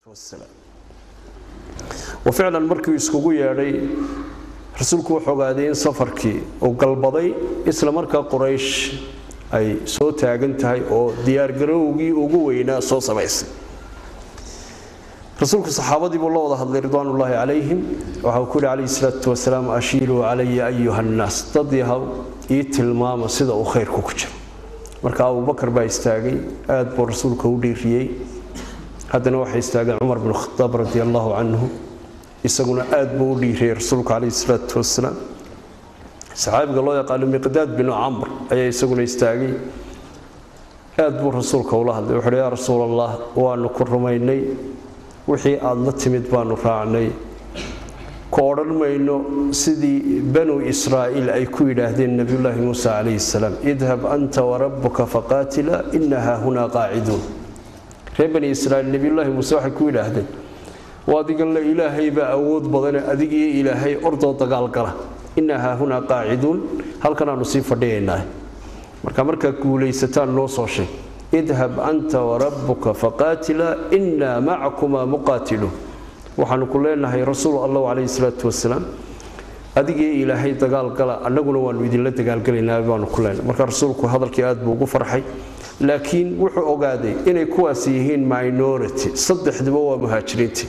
ficlan markii iskugu yeedhay rasuulku wuxuu ogaaday in safarkii uu galbaday isla markaa quraysh ay soo taagan tahay oo diyaargarowgii ugu weynaa soo samaysay rasuulku saxaabadii buu la wada hadlay ridwaanullaahi calayhim waxa uu ku yihi calayhi salaatu wasalaam ashiiluu calaya ayuha nnaas dad yahow ii tilmaama sida uu khayrku ku jiro marka abubakar baa istaagay aad buu rasuulka u dhiiriyey haddana waxay istaageen cumar binu khadaab radi allahu canhu isaguna aad buu u dhiiriyey rasuulku calayhi salaatu wasalaam saxaabiga loo yaqaano miqdaad binu camr ayaa isaguna istaagay aad buu rasuulka ula hadlay wuxuuhi yaa rasuul allah waanu ku rumaynay wixii aada la timid baanu raacnay ku odhan mayno sidii banu israa'iil ay ku yidhaahdeen nebiyullaahi muusa calayhi salaam idhab anta warabbuka faqaatila ina haahunaa qaaciduun reer bani israa'iil nebiyullaahi muuse waxay ku yidhaahdeen waa adigan le ilaahay baa awood badane adigiyo ilaahay ordoo dagaalgala ina haahunaa qaaciduun halkanaanu sii fadhiyaynaa marka markaad guulaysataan noo soo sheeg idhab anta warabbuka faqaatila inaa macakumaa muqaatiluun waxaanu ku leenahay rasuul allah calayhi salaatu wasalaam adigii ilaahay dagaalgala annaguna waanu idinla dagaalgalaynaa baanu ku leenahay marka rasuulku hadalkii aad buu ugu farxay laakiin wuxuu ogaaday inay kuwaas yihiin minority saddexduba waa muhaajiriintii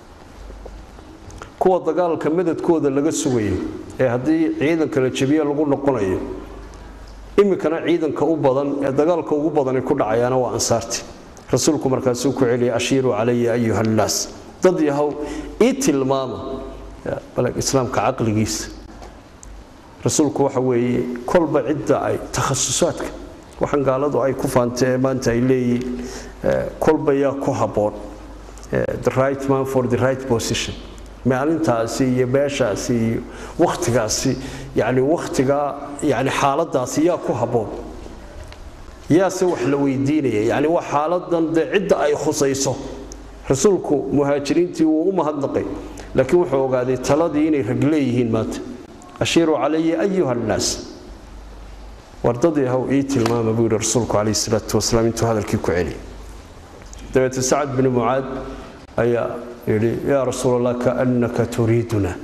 kuwa dagaalka madadkooda laga sugayo ee haddii ciidanka la jabiye lagu noqonayo iminkana ciidanka u badan ee dagaalka ugu badani ku dhacayaana waa ansaarti rasuulku markaasuu ku celiyay ashiiruu calaya ayuha nnaas dad yahow ii tilmaama islaamka caqligiisa rasuulku waxa weeye kolba cidda ay takhasusaadka waxaan gaaladu ay ku faanta ee maanta ay leeyihiin kolba yaa ku habboon the right man for the right position maalintaasi iyo beeshaasi iyo wakhtigaasi yani wakhtigaa yani xaaladaasi yaa ku habboon yaase wax la weydiinaya yani waa xaaladan dee cidda ay khusayso rasuulku muhaajiriintii wuu u mahadnaqay laakiin wuxuu ogaaday taladii inay rag leeyihiin maanta ashiiruu calaya ayuha nnaas wardadii haw ii tilmaama buu yidhi rasuulku calayhi salaatu wasalaam intuu hadalkii ku celiyay dabeete sacad binu mucaad ayaa yidhi yaa rasuul allah kaannaka turiiduna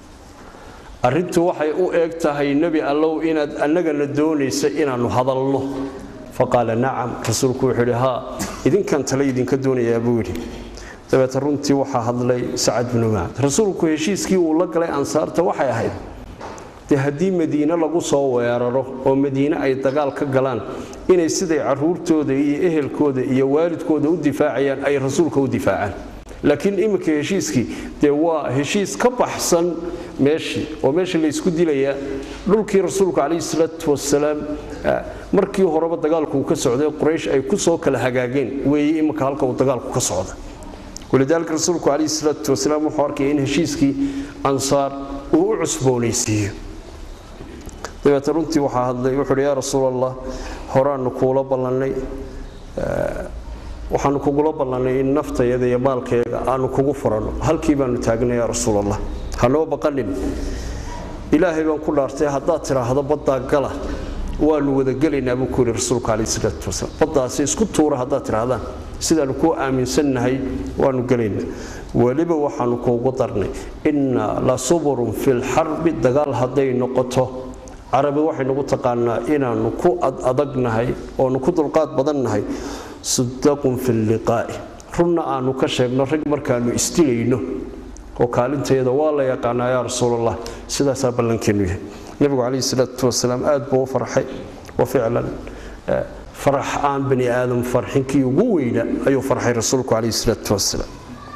arrintu waxay u eeg tahay nebi allow inaad annagana doonaysa inaannu hadalno faqaala nacam rasuulku wuxuu yidhi haa idinkan tale idinka doonayaa buu yidhi dabeete runtii waxaa hadlay sacad binu mucaad rasuulku heshiiskii uu la galay ansaarta waxay ahayd dee haddii madiine lagu soo weeraro oo madiine ay dagaal ka galaan inay siday caruurtooda iyo ehelkooda iyo waalidkooda u difaacayaan ay rasuulka u difaacaan laakiin iminka heshiiskii dee waa heshiis ka baxsan meeshii oo meesha laysku dilayaa dhulkii rasuulka calayhi salaatu wasalaam markii horeba dagaalku uu ka socday quraysh ay ku soo kala hagaageen weeye iminka halka uu dagaalku ka socda walidaalika rasuulku calayhi salaatu wasalaam wuxuu arkaya in heshiiskii ansaar uu u cusboonaysiiyo dabeete runtii waxaa hadlay wuxuu uhi yaa rasuul allah horaanu kuula ballannay waxaanu kugula ballannay in naftayada iyo maalkayga aanu kugu furanno halkii baanu taagnay yaa rasuul allah hanoo baqanin ilaahay baan ku dhaartay haddaad tidhaahdo baddaa gala waanu wadagelaynaa buu ku yidhi rasuulku calayhi salaatu wasalaam baddaasi isku tuura haddaad tidhaahdaan sidaanu kuu aaminsannahay waanu gelaynaa weliba waxaanu kuugu darnay inna la suburun fi lxarbi dagaal hadday noqoto carabi waxay nagu taqaanaa inaannu ku adadagnahay oonu ku dulqaad badannahay sudaqun fi liqaa'i runna aanu ka sheegno rag markaanu isdilayno oo kaalintayada waa la yaqaanaa yaa rasuulallah sidaasaa ballankeennu yahay nebigu calayhi salaatu wasalaam aad buu u farxay wa ficlan farax aan bani aadam farxinkii ugu weyna ayuu farxay rasuulku calayhi salaatu wasalaam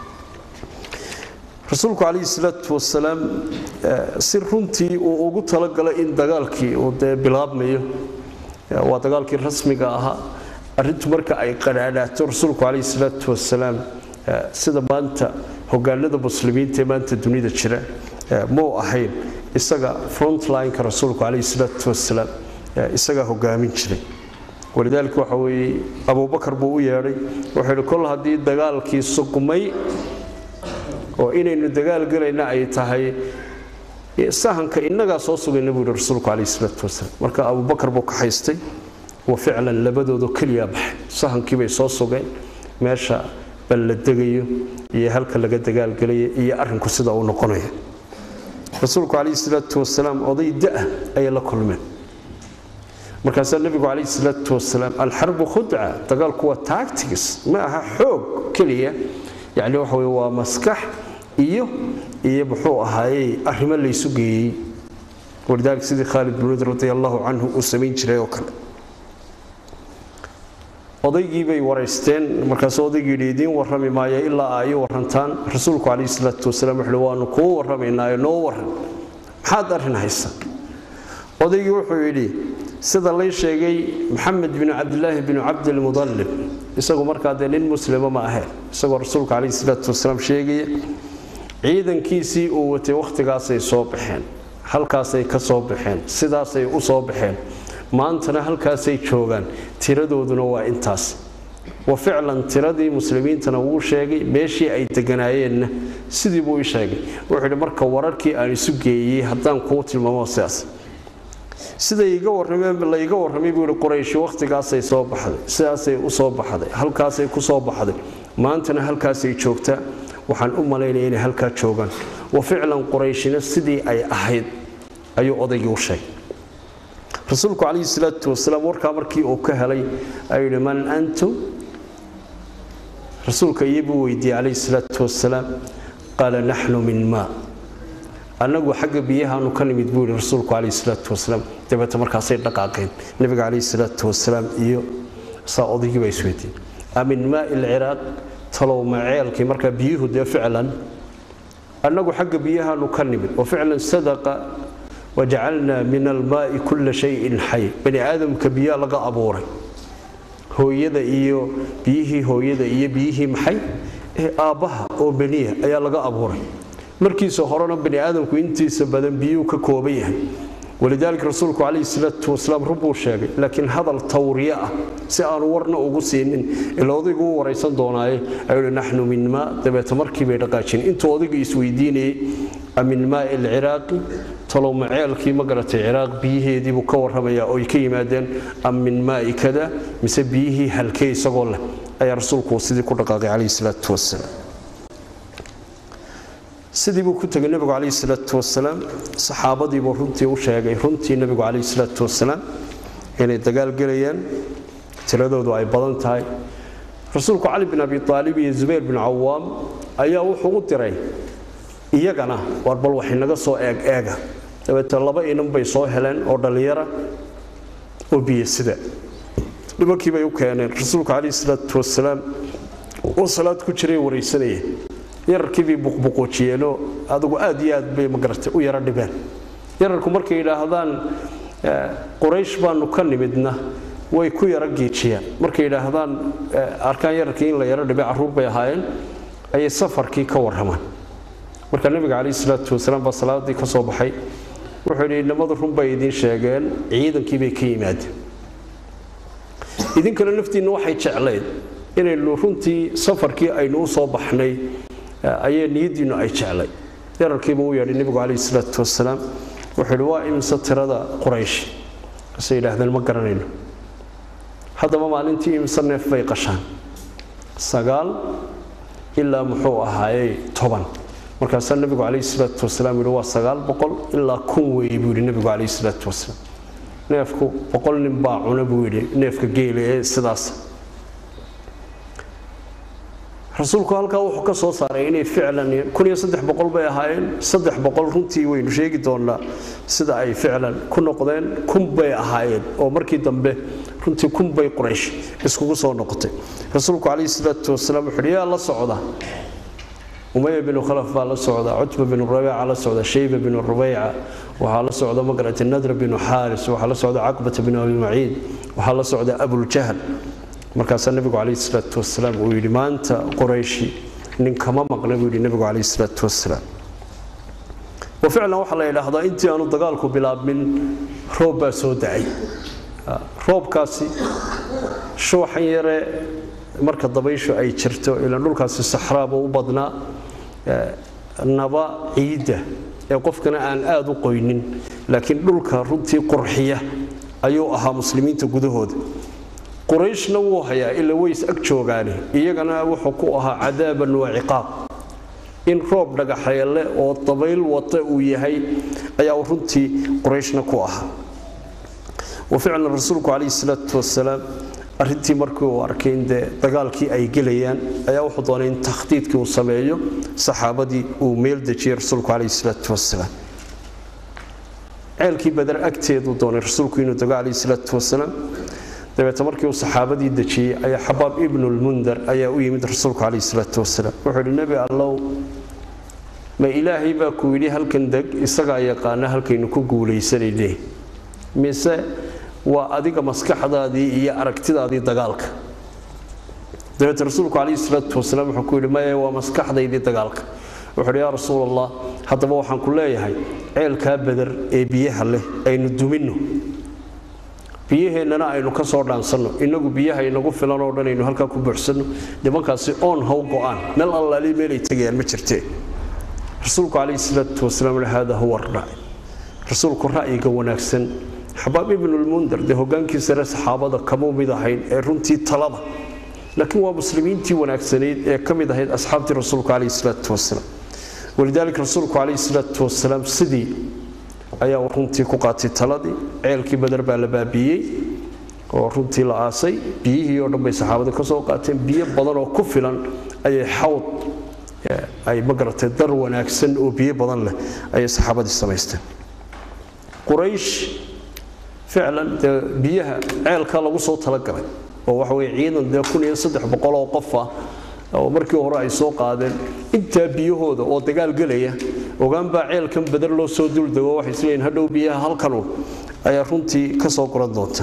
rasuulku calayhi salaatu wasalaam si runtii uu ugu talagalay in dagaalkii uu dee bilaabmayo waa dagaalkii rasmiga ahaa arrintu marka ay qadhaadhaato rasuulku calayhi salaatu wasalaam sida maanta hogaanada muslimiinta ee maanta dunida jira muu ahayn isaga frontlineka rasuulku calayhi salaatu wasalaam isagaa hogaamin jiray walidaalika waxa weeye abubakar buu u yeedhay wuxuu yidhi kol haddii dagaalkii sugmay oo inaynu dagaal gelayna ay tahay sahanka innagaa soo sugayna buu yidhi rasuulku calayhi salaatu wasalaam marka abubakar buu ka haystay wa ficlan labadoodu keliya baxay sahankii bay soo sugeen meesha bal la degayo iyo halka laga dagaalgelayo iyo arrinku sida uu noqonayo rasuulku calayhi salaatu wasalaam oday da-ah ayay la kulmeen markaasaa nebigu calayhi salaatu wasalaam alxarbu khudca dagaalku waa tactics ma aha xoog keliya yacni waxa weye waa maskax iyo iyo muxuu ahaayey arrimo laysu geeyey walidaalika sidii khaalid bin walid radi allahu canhu uu samayn jiray oo kale odaygii bay waraysteen markaasuu odaygii yidhi idiin warrami maayo ilaa ay warantaan rasuulku calayhi salaatu wasalaam wuxuuhi waanu kuu warramaynaayo noo warran maxaad arrin haysa odaygii wuxuu yidhi sida lay sheegay maxamed binu cabdilaahi binu cabdilmudallib isagu markaa dee nin muslima ma aheen isagoo rasuulka calayhi salaatu wasalaam sheegaya ciidankiisii uu watay wakhtigaasay soo baxeen halkaasay ka soo baxeen sidaasay u soo baxeen maantana halkaasay joogaan tiradooduna waa intaas wa ficlan tiradii muslimiintana wuu sheegay meeshii ay deganaayeenna sidii buu i sheegay wuxuu yidhi marka wararkii aan isu geeyey haddaan kuu tilmaamo sidaas sida iga warrameen la iga warramay buu yidhi qurayshi wakhtigaasay soo baxday sidaasay u soo baxday halkaasay ku soo baxday maantana halkaasay joogtaa waxaan u malaynaya inay halkaa joogaan wa ficlan qurayshina sidii ay ahayd ayuu odaygii u sheegay rasuulku calayhi salaatu wasalaam warkaa markii uu ka helay ayuu yidhi man antum rasuulka iyobuu weydiiyey calayhi salaatu wasalaam qaala naxnu min maa annagu xagga biyahaanu ka nimid buu yidhi rasuulku calayhi salaatu wasalaam dabeete markaasay dhaqaaqeen nebiga calayhi salaatu wasalaam iyo saa odaygii baa isweydiiyey amin maa ilciraaq talow maceelkii markaa biyuhu dee ficlan annagu xagga biyahaanu ka nimid oo ficlan sadaqa wajacalnaa min almaai kulla shayin xay bani aadamka biyaa laga abuuray hooyada iyo biyihii hooyada iyo biyihii maxay ee aabbaha oo beniya ayaa laga abuuray markiisa horena bani aadamku intiisa badan biyuu ka kooban yahay walidaalika rasuulku calayhi salaatu wasalaam run buu sheegay laakiin hadal tawriye ah si aanu warna ugu siinin ila odaygu u waraysan doonaaye ayuu naxnu min maa dabeete markii bay dhaqaajin intuu odaygu isweydiinayey amin maai alciraaqi talow maceelkii ma garatay ciraaq biyiheediibuu ka warramayaa oo ay ka yimaadeen am min maai kada mise biyihii halkee isagoo leh ayaa rasuulku sidii ku dhaqaaqay calayhi salaatu wasalaam sidii buu ku tegay nebigu calayhi salaatu wasalaam saxaabadiibuu runtii u sheegay runtii nebigu calayhi salaatu wasalaam inay dagaal gelayaan tiradoodu ay badan tahay rasuulku cali bin abi aalib iyo zubayr bin cawaam ayaa wuxuu u diray iyagana war bal waxay naga soo eeg eega dabeete laba inan bay soo heleen oo dhallinyara oo biyo sida nimankii bay u keeneen rasuulku calayhi salaatu wasalaam oo salaad ku jiray waraysanaya yararkiibay buqbuquujiyeenoo adugu aad iyo aad bay magaratay u yaro dhibeen yararku markay yidhaahdaan quraysh baanu ka nimidna way ku yaro giijiyaan markay yidhaahdaan arkaan yararkii in la yaro dhibay carruur bay ahaayeen ayay safarkii ka warramaan marka nebiga calayhi salaatu wasalaam baa salaadii ka soo baxay wuxuu yidhi inamadu run bay idiin sheegeen ciidankii bay ka yimaadeen idinkana naftiinna waxay jeclayd inaynu runtii safarkii aynu u soo baxnay ayay niyadiinnu ay jeclay yararkiiba u yeedhay nebigu calayhi salaatu wasalaam wuxuu yidhi waa imse tirada quraysh kasay yidhaahdeen ma garanayno haddaba maalintii imse neef bay qashaan sagaal ilaa muxuu ahaayey toban markaasaa nebigu calayhi salaatu wasalaam yidhi waa sagaal boqol ilaa kun weeye buu yidhi nebigu calayhi salaatu wasalaam neefku boqol nin baa cuna buu yidhi neefka geela ee sidaas rasuulku halkaa wuxuu ka soo saaray inay ficlan kun iyo saddex boqol bay ahaayeen saddex boqol runtii waynu sheegi doonaa sida ay ficlan ku noqdeen kun bay ahaayeen oo markii dambe runtii kun bay quraysh iskugu soo noqotay rasuulku calayhi salaatu wasalaam wuxuu yaa la socda umaya binu khalaf baa la socda cutba binu rabiica la socda shayba binu rubayca waxaa la socda magarata nadra binu xaaris waxaa la socda caqbata binu abi maciid waxaa la socda abuljahl markaasaa nebigu calayhi salaatu wasalaam uu yidhi maanta qorayshi nin kama maqna buu yidhi nebigu calayhi salaatu wasalaam wa ficlan waxaa la yidhaahdaa intii aanu dagaalku bilaabmin roob baa soo dacay roobkaasi shuuxan yare marka dabayshu ay jirto ilaan dhulkaasi saxraaba u badnaa naba ciidda ee qofkana aan aada u qoynin laakiin dhulka runtii qurxiya ayuu ahaa muslimiinta gudahooda qurayshna wuu hayaa ila ways ag joogaani iyagana wuxuu ku ahaa cadaaban wa ciqaab in roob dhagaxeele oo dabayl wata uu yahay ayaa runtii qurayshna ku ahaa wa ficlan rasuulku calayhi salaatu wasalaam arrintii markii uu arkay in dee dagaalkii ay gelayaan ayaa wuxuu doonay in takhdiidkii uu sameeyo saxaabadii uu meel dejiyey rasuulku calayhi salaatu wasalaam ceelkii badar agteeduu doonay rasuulku inuu tago calayhi salaatu wasalaam dabeete markii uu saxaabadii dejiyey ayaa xabaab ibnulmundar ayaa u yimid rasuulku calayhi salaatu wasalaam wuxuu yidhi nebi allow ma ilaahay baa ku yidhi halkan deg isagaa yaqaana halkaynu ku guulaysanayne mise waa adiga maskaxdaadii iyo aragtidaadii dagaalka dabeete rasuulku calayhi salaatu wasalaam wuxuu ku yidhi maya waa maskaxdaydii dagaalka wuxuu yidhi yaa rasuul allah haddaba waxaan ku leeyahay ceelkaa badar ee biyaha leh aynu duminno biyaheennana aynu ka soo dhaansanno innagu biyaha inagu filan oo dhan aynu halkaa ku buuxsanno nimankaasi oon haw go-aan meel allaali meelay tegayaan ma jirtee rasuulku calayhi salaatu wasalaam haada huwa ra'y rasuulku ra'yiga wanaagsan xabaab ibnulmundar dee hogaankii sare saxaabada kamuu mid ahayn ee runtii talada laakiin waa muslimiintii wanaagsanayd ee ka mid ahayd asxaabtii rasuulku calayhi salaatu wasalaam walidaalika rasuulku calayhi salaatu wasalaam sidii ayaa runtii ku qaatay taladii ceelkii badar baa la baabiiyey oo runtii la aasay biyihii oo dhan bay saxaabada ka soo qaateen biyo badan oo ku filan ayay xawd ay magaratay dar wanaagsan oo biyo badan leh ayay saxaabadii samaysteen quraysh ficlan dee biyaha ceelka lagu soo talagalay oo waxa weye ciidan dee kun iyo saddex boqol oo qof ah oo markii hore ay soo qaadeen intaa biyahooda oo dagaal gelaya ogaan baa ceelkan badar loo soo duldego waxay isleeyihin hadhow biyaha halkanu ayaa runtii ka soo goran doonta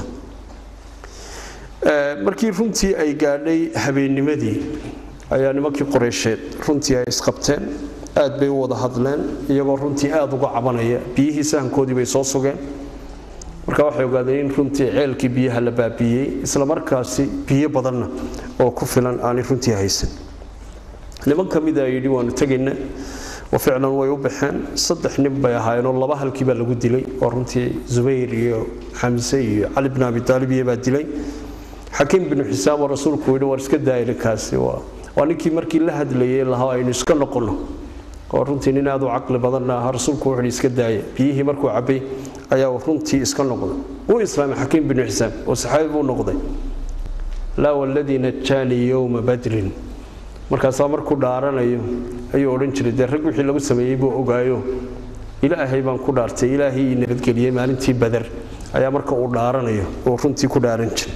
markii runtii ay gaadhay habeennimadii ayaa nimankii qoreysheed runtii ay isqabteen aad bay u wada hadleen iyagoo runtii aad uga cabanaya biyihii sahankoodii bay soo sugeen marka waxay ogaadeen in runtii ceelkii biyaha la baabiiyey isla markaasi biyo badanna oo ku filan aanay runtii haysan niman ka mida yidhi waanu tegayna oo ficlan way u baxeen saddex nin bay ahaayeenoo laba halkii baa lagu dilay oo runtii zubayr iyo xamse iyo cali bn abi taalib iyo baa dilay xakiim binu xisaam oo rasuulku yidhi war iska daayirikaasi waa ninkii markii la hadlayay lahaa aynu iska noqonno oo runtii nin aad u caqli badanna ahaa rasuulku wuxuu iska daaya biyihii markuu cabbay ayaa runtii iska noqday wuu islaamay xakiim binu xisaam oo saxaabi buu noqday laa waladii najaanii yowma badrin markaasaa markuu dhaaranayo ayuu odhan jiray dee rag wixii lagu sameeyey buu ogaayo ilaahay baan ku dhaartay ilaahay ii nabadgeliyey maalintii badar ayaa marka uu dhaaranayo uu runtii ku dhaaran jiray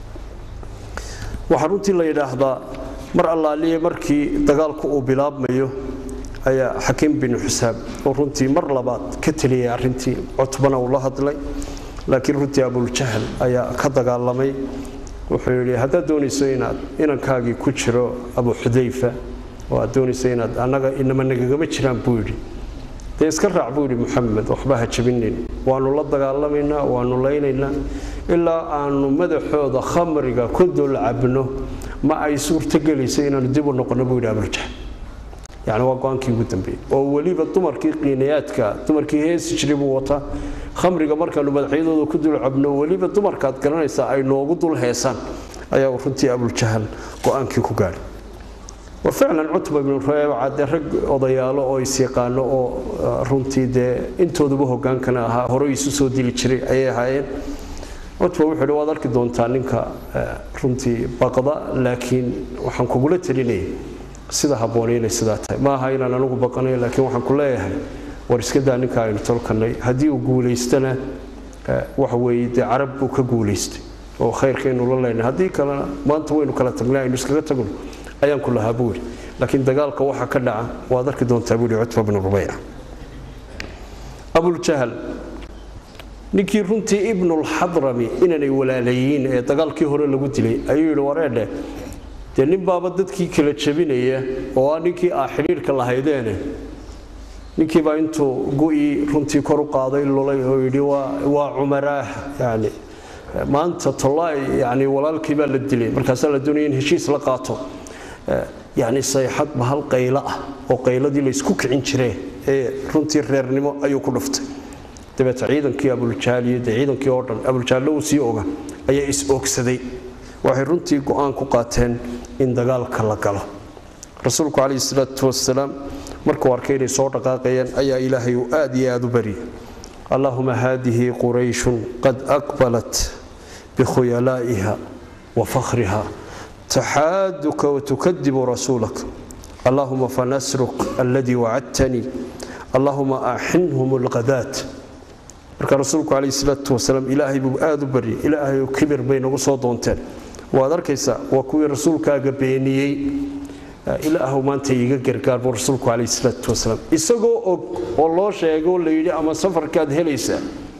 waxaa runtii la yidhaahdaa mar allaaliye markii dagaalku uu bilaabmayo ayaa xakiim binu xisaab oo runtii mar labaad ka teliyay arrintii cutbana uu la hadlay laakiin runtii abuljahl ayaa ka dagaalamay wuxuu yidhi haddaad doonayso inaad inankaagii ku jiro abu xudayfa oo aad doonayso inaad annaga inama nagagama jiraan buu yidhi dee iska raac buu yidhi muxamed waxba ha jabinayn waanu la dagaalamaynaa waanu laynaynaa ilaa aanu madaxooda khamriga ku dul cabno ma ay suurtogelayso inaanu dib u noqonno buu yidhi abuljahl yani waa go-aankii ugu dambeeyey oo weliba dumarkii qiinayaadka dumarkii heesi jiray buu wataa khamriga markaanu madaxyadooda ku dul cabno weliba dumarkaad garanaysaa ay noogu dul heesaan ayaa runtii abuljahal go-aankii ku gaadhay wa ficlan cutba ibnu reebaca dee rag odayaalo oo isyaqaano oo runtii dee intooduba hogaankana ahaa hore isu soo dili jiray ayay ahaayeen cutba wuxuu hi waad arki doontaa ninka runtii baqda laakiin waxaan kugula talinaya sida habboonay inay sidaa tahay ma aha inaan anigu baqanayo laakiin waxaan ku leeyahay war iska daa ninka aynu tolkanay haddii uu guulaystana waxa weeye dee carab buu ka guulaystay oo khayrkaynu la leynay haddii kalena maanta waynu kala tagnay aynu iskaga tagno ayaan ku lahaa buu yidhi laakiin dagaalka waxa ka dhaca waad arki doontaa buu yidhi cutba bnu rubayca abuljahal ninkii runtii ibnulxadrami inanay walaalayiin ee dagaalkii hore lagu dilay ayuu yidhi wareedhe dee nin baaba dadkii kala jabinaya oo ah ninkii aa xidhiirka lahaydeene ninkiibaa intuu gu-ii runtii kor u qaaday lulay oo yidhi waa cumaraah yani maanta tollaay yani walaalkii baa la dilay markaasaa la doonaya in heshiis la qaato yani sayxad bahal qaylo ah oo qayladii laysku kicin jiree ee runtii reernimo ayuu ku dhuftay dabeete ciidankii abuljaaliyo dee ciidankii oo dhan abuljaallo uu sii oga ayaa is oogsaday waxay runtii go-aan ku qaateen in dagaalka la galo rasuulku calayhi salaatu wasalaam markuu arkay inay soo dhaqaaqayeen ayaa ilaahay uu aad iyo aad u baryay allahuma haadihi qurayshun qad aqbalat bikhuyalaa'iha wa fakhriha taxaaduka watukadibu rasuulak allahuma fanasruk aladii wacadtanii allahuma axinhum alqadaat marka rasuulku calayhi salaatu wasalaam ilaahay buu aad u baryay ilaahayu kibir bay nagu soo doonteen waad arkaysaa waa kuwii rasuulkaaga beeniyey ilaahu maanta iiga gargaar buu rasuulku calayhi salaatu wasalaam isagoo og oo loo sheego la yidhi ama safarkaad helaysaa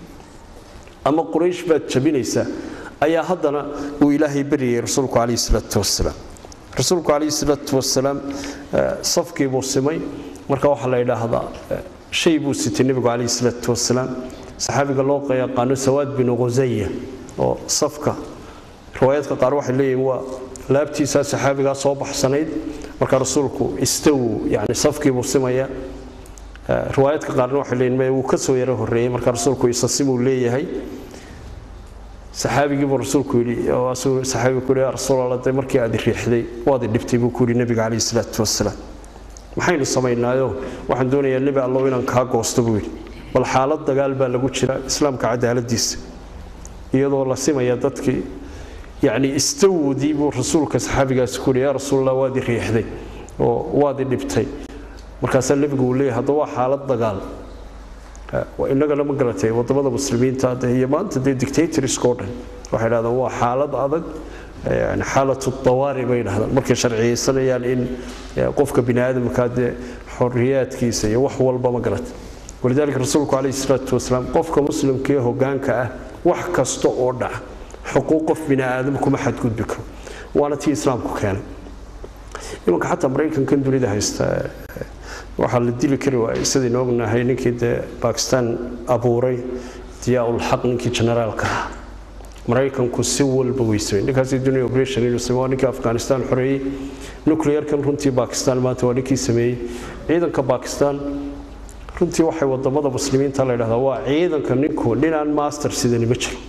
ama quraysh baad jabinaysaa ayaa haddana uu ilaahay baryayay rasuulku calayhi salaatu wasalaam rasuulku calayhi salaatu wasalaam safkii buu simay marka waxaa la yidhaahdaa shay buu sitay nebigu calayhi salaatu wasalaam saxaabiga loo yaqaano sawaad binu khusaya oo safka riwaayaadka qaar waxay leeyihiin waa laabtiisaa saxaabigaa soo baxsanayd marka rasuulku istawu yani safkiibuu simaya riwaayaadka qaarna waxay leeyihin maya wuu ka soo yaro horreeyey marka rasuulku isasimuu leeyahay saxaabigiibuu rasuulku yidhi saxaabigu ku yidhi yaa rasuulallah dee markii aad riixday waad idhibtay buu ku yidhi nebiga calayhi salaatu wasalaam maxaynu samaynaayo waxaan doonayaa nebi allow inaan kaa goosto buu yidhi bal xaalad dagaal baa lagu jira islaamka cadaaladiisa iyadoo la simaya dadkii yacni istawodii buu rasuulka saxaabigaasi ku yidhi yaa rasuulallah waad i riixday oo waad i dhibtay markaasaa nebigu uu leeyahay hadda waa xaalad dagaal innagana ma garatay wadamada muslimiinta iyo maanta dee dictatorska oo dhan waxay dhahdaan waa xaalad adag yani xaalatu dawaari bay dhahdaan markay sharciyeysanayaan in qofka bini aadamka dee xoriyaadkiisa iyo wax walba ma garatay walidaalika rasuulku calayhi salaatu wasalaam qofka muslimka ee hogaanka ah wax kasta oo dhaca xuquuq qof bini aadam kuma xadgudbi karo waana tii islaamku keenay imanka xataa maraykankan dunida haysta waxaa la dili kari waayay sidaynu ognahay ninkii dee bakistan abuuray diyaa-ulxaq ninkii generaalka ah maraykanku si walba weysay ninkaasi dunia operation inuu sameey waa ninkii afghanistan xoreeyey nuclearkan runtii bakistan maanta waa ninkii sameeyey ciidanka bakistan runtii waxay wadamada muslimiinta la yidhahdaa waa ciidanka ninku ninaan master sidani ma jiro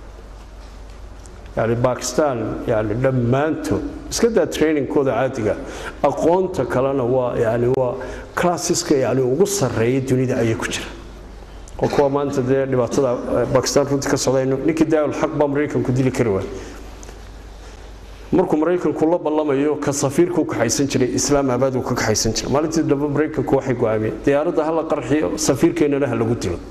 yani bakistan yani dhammaantood iska daa trainingkooda caadiga aqoonta kalena waa yani waa classiska yani ugu sarreeya dunida ayay ku jira oo kuwa maanta dee dhibaatada bakistan runtii ka socdayno ninkii daawul xaq baa maraykanku dili kari waay markuu maraykanku la ballamayo ka safiirkuu kaxaysan jiray islaamabad uu ka kaxaysan jiray maalintii dambe maraykanku waxay go-aamiyeen diyaaradda hala qarxiyo safiirkeennana ha lagu dilo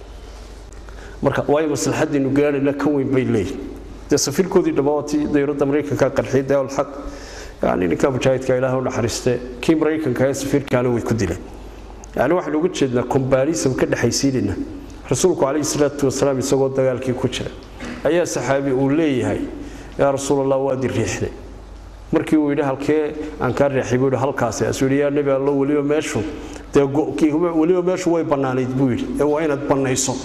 marka waayo maslaxaddiinu gaadhayna ka weyn bay leeyihin dee safiirkoodii dhammaantii dowladda maraykanka qarxiyay daawul xaq yani ninka mujaahidka ilaah u naxariiste kii maraykanka ee safiirkaana way ku dileen yani waxaynu uga jeednaa combarism ka dhexaysiinayna rasuulku calayhi salaatu wasalaam isagoo dagaalkii ku jira ayaa saxaabi uu leeyahay yaa rasuulallah waad i riixday markii uu yidhi halkee aan kaa riixay buu yidhi halkaasi asuu yidhi yaa nebi allo weliba meeshu dee weliba meeshu way bannaanayd buu yidhi ee waa inaad bannayso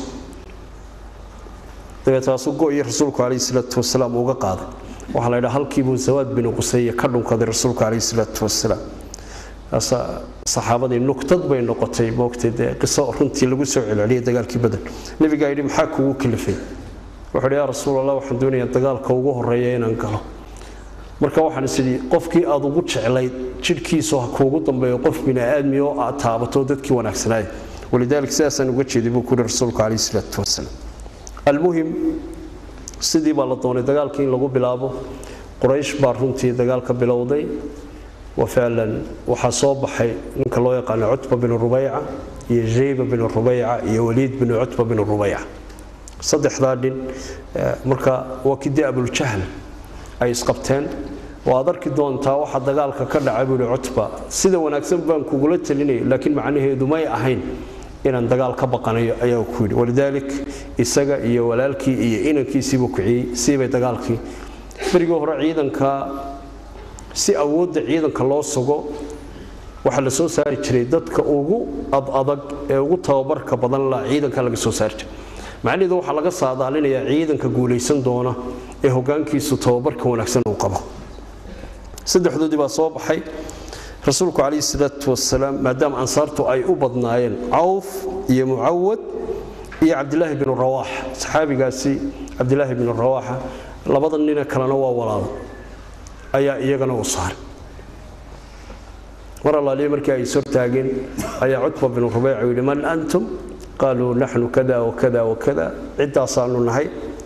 dabeetaasu go-iyo rasuulku calayhi salaatu wasalaam uga qaaday waxaa la yidhaha halkiibuu zawaad binu qusaya ka dhunkaday rasuulku calayhi salaatu wasalaam saxaabadii nuktad bay noqotay moogtay dee qiso runtii lagu soo celceliyay dagaalkii badan nebigaa yidhi maxaa kugu kalifay wuxuu yidhi yaa rasuulallah waxaan doonayaa dagaalka ugu horreeya inaan galo marka waxaan is idhi qofkii aad ugu jeclayd jidhkiisu ha kuugu dambeeyo qof bini aadmi oo aad taabato dadkii wanaagsanaaya walidaalika sidaasaan uga jeeday buu ku yidhi rasuulku calayhi salaatu wasalaam almuhim sidii baa la doonay dagaalkii in lagu bilaabo quraysh baa runtii dagaalka bilowday وفعلا waxaa soo baxay ninka loo yaqaano cutba bin rubayca iyo jayba bin rubayca iyo waliid bin cutba bin rubayca saddexdaa nin marka waa kidii abuljahl ay isqabteen waad arki doontaa waxa dagaalka ka dhacay buu yihi cutba sida wanaagsan baan kugula talinaya laakiin macnaheedu may ahayn inaan dagaal ka baqanayo ayaa ku yidhi walidaalik isaga iyo walaalkii iyo inankiisiibuu kiciyey siibay dagaalkii berigii hore ciidanka si awoodda ciidanka loo sugo waxaa la soo saari jiray dadka ugu adadag ee ugu tababarka badan la ciidanka laga soo saari jiray macnaheedu waxaa laga saadaalinayaa ciidanka guulaysan doona ee hogaankiisu tababarka wanaagsan uu qabo saddexdoodii baa soo baxay rasuulku calayhi salaatu wasalaam maadaama ansaartu ay u badnaayeen cawf iyo mucawad iyo cabdilaahi binu rawaax saxaabigaasi cabdilaahi binu rawaaxa labada nina kalena waa walaalo ayaa iyagana u saaray mar allaaliya markii ay sortaageen ayaa cutba binu rubeyca yidhi man antum qaaluu naxnu kada wakada wakada ciddaasaanu nahay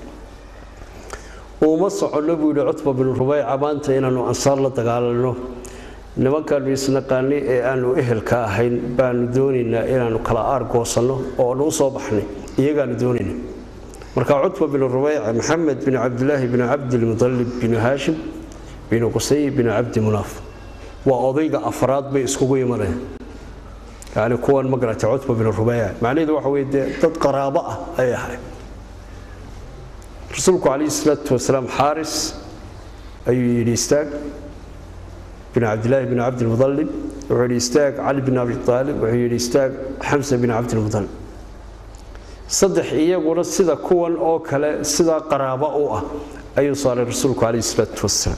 uuma soconno buu yidhi cutba binu rubeyca maanta inaannu ansaar la dagaalanno nimankaannu isnaqaanay ee aanu ehelka ahayn baanu doonaynaa inaannu kala aargoosanno oo aanu u soo baxnay iyagaanu doonayna marka cutba binu rubeyca maxamed bin cabdilaahi bin cabdilmudalib binu haashim binu qusay binu cabdi munaaf waa odayga afraad bay iskugu imanayaan yani kuwan ma garatay cutba binu rubeyca macnaheedu waxa weye dee dad qaraabo ah ay ahay rasuulku calayhi salaatu wasalaam xaaris ayuu yidhi istaag bin cabdilaahi bin cabdilmudalib wuxuu yidhi istaag cali bin abi aalib wuxuu yidhi istaag xamsa bin cabdilmudalib saddex iyaguna sida kuwan oo kale sidaa qaraabo u ah ayuu saaray rasuulku calayhi salaatu wasalaam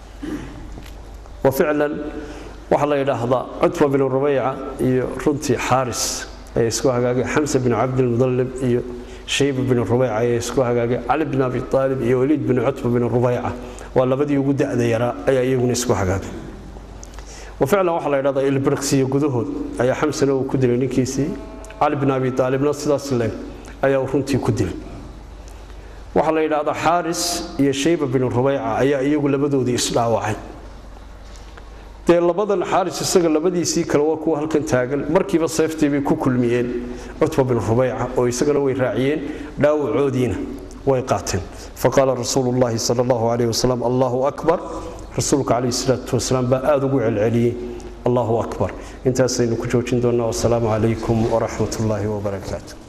wa ficlan waxaa la yidhaahdaa cutba bin rubeyca iyo runtii xaaris ayaa isku hagaagay xamsa bin cabdilmudalib iyo shayba bin rubeyca ayaa isku hagaagay cali bin abi aalib iyo waliid bin cutba bin rubeyca waa labadii ugu da'da yaraa ayaa iyaguna isku hagaagay wa ficlan waxaa la yidhahdaa ilbirqsiyo gudahood ayaa xamsana uu ku dilay ninkiisii cali bin abi aalibna sidaas leeg ayaa runtii ku dilay waxaa la yidhaahdaa xaaris iyo shayba bin rubeyca ayaa iyagu labadoodii isdhaawacay dee labadan xaaris isaga labadiisii kale waa kuwa halkan taagan markiiba seeftii bay ku kulmiyeen cutba bin rubeyca oo isagana way raaciyeen dhaawacoodiina way qaateen faqaala rasuulu llaahi sal allahu calayh wasalam allahu akbar rasuulka calayhi salaatu wasalaam baa aada ugu celceliyey allahu akbar intaasaynu ku joojin doonnaa wasalaamu calaykum waraxmat ullaahi wabarakaatu